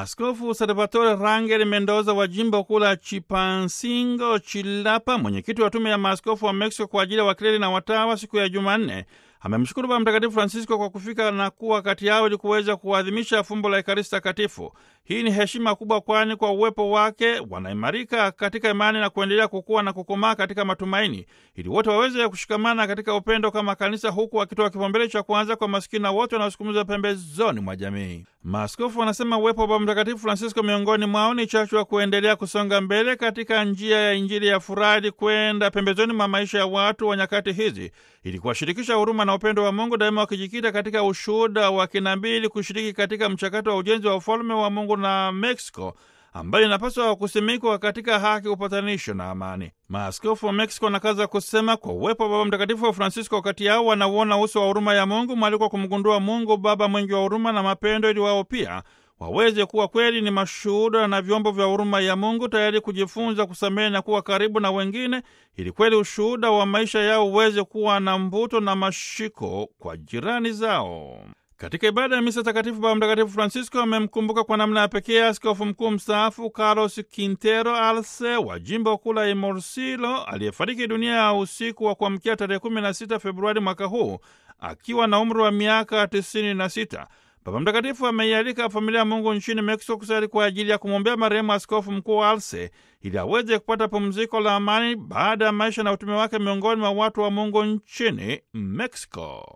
Askofu Salvatore Rangel Mendoza wa jimbo kuu la Chipansingo Chilapa, mwenyekiti wa tume ya maaskofu wa Mexico kwa ajili ya wakleri na watawa, siku ya Jumanne amemshukuru Baba Mtakatifu Francisco kwa kufika na kuwa kati yao ili kuweza kuadhimisha fumbo la Ekaristi Takatifu. Hii ni heshima kubwa, kwani kwa uwepo wake wanaimarika katika imani na kuendelea kukua na kukomaa katika matumaini, ili wote waweze kushikamana katika upendo kama kanisa, huku wakitoa kipaumbele cha kwanza kwa masikini na wote wanaosukumizwa pembezoni mwa jamii. Maaskofu wanasema uwepo wa Baba Mtakatifu Francisco miongoni mwao ni chachu wa kuendelea kusonga mbele katika njia ya Injili ya furaha kwenda pembezoni mwa maisha ya watu wa nyakati hizi, ili kuwashirikisha huruma na upendo wa Mungu, daima wakijikita katika ushuhuda wa kinabii, ili kushiriki katika mchakato wa ujenzi wa ufalme wa Mungu na Mexico ambayo inapaswa kusimikwa katika haki, upatanisho na amani. Maaskofu wa Mexico wanakaza kusema kwa uwepo wa Baba Mtakatifu wa Francisco kati yao wanauona uso wa huruma ya Mungu, mwaliko kumgundua Mungu Baba mwingi wa huruma na mapendo, ili wao pia waweze kuwa kweli ni mashuhuda na vyombo vya huruma ya Mungu, tayari kujifunza kusamehe na kuwa karibu na wengine, ili kweli ushuhuda wa maisha yao uweze kuwa na mvuto na mashiko kwa jirani zao. Katika ibada ya misa takatifu, Baba Mtakatifu Francisco amemkumbuka kwa namna ya pekee askofu mkuu mstaafu Carlos Quintero Arce wa jimbo kuu la Imorsilo aliyefariki dunia ya usiku wa kuamkia tarehe 16 Februari mwaka huu akiwa na umri wa miaka 96. Baba Mtakatifu ameialika familia ya Mungu nchini Mexico kusali kwa ajili ya kumwombea marehemu askofu mkuu Arce ili aweze kupata pumziko la amani baada ya maisha na utume wake miongoni mwa watu wa Mungu nchini Mexico.